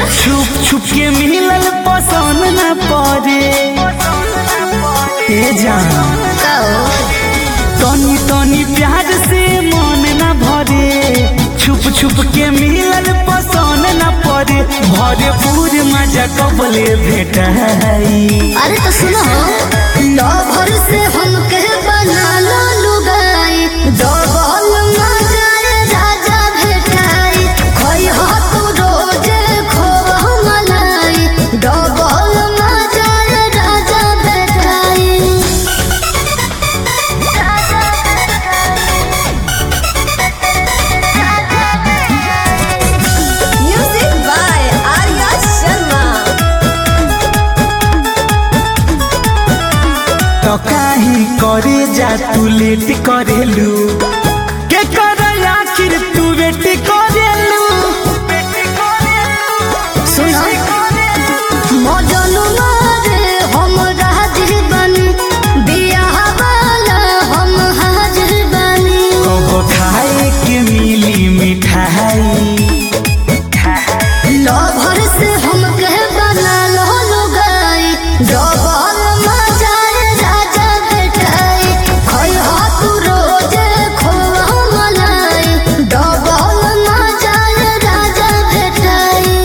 छुप छुप के मिलल पसंद न पड़े ए जान तनी तनी प्यार से मन न भरे छुप छुप के मिलल पसंद न पड़े भरे पूर मजा कबले भेटाई अरे तो सुनो लवर से हमके बना लो लुगाई डबल मजाए राजा भेटाई खोई हो तू रोजे खोवा मलाई डबल मजाए राजा भेटाई Music by Arya Sharma. तो काहे करे जा तू लेट करेलू के कर आखिर तू वेट करेलू सुनो मजनू मारे हम हाजिर बनी बियाह वाला हम हाजिर बनी कब खाए के मिली मिठाई लवर से हमके बना लो लुगाई डबल मजाए राजा बेटाई खोई हो तू रोजे खोवा मलाई डबल मजाए राजा बेटाई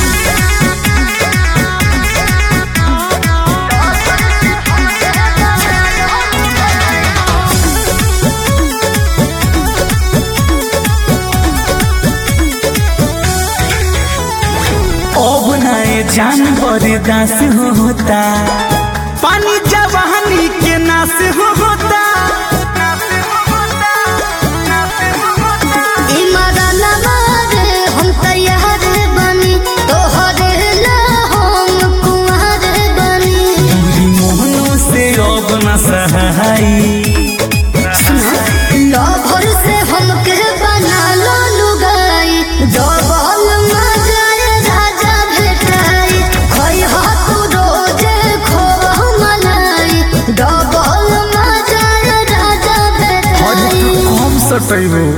अब नए जानवर दास होता पानी जवानी के नाश होता इमरान मारे हम तैयार बनी तोहरे ला हम कुंवर बनी पूरी मोहनों से अब न सहाई लवर से हमके बना लो लुगाई डबल मजाए राजा भेटाई खोई हो तू रोजे खोवा मलाई डबल मजाए राजा और भेटाई कम सटैबो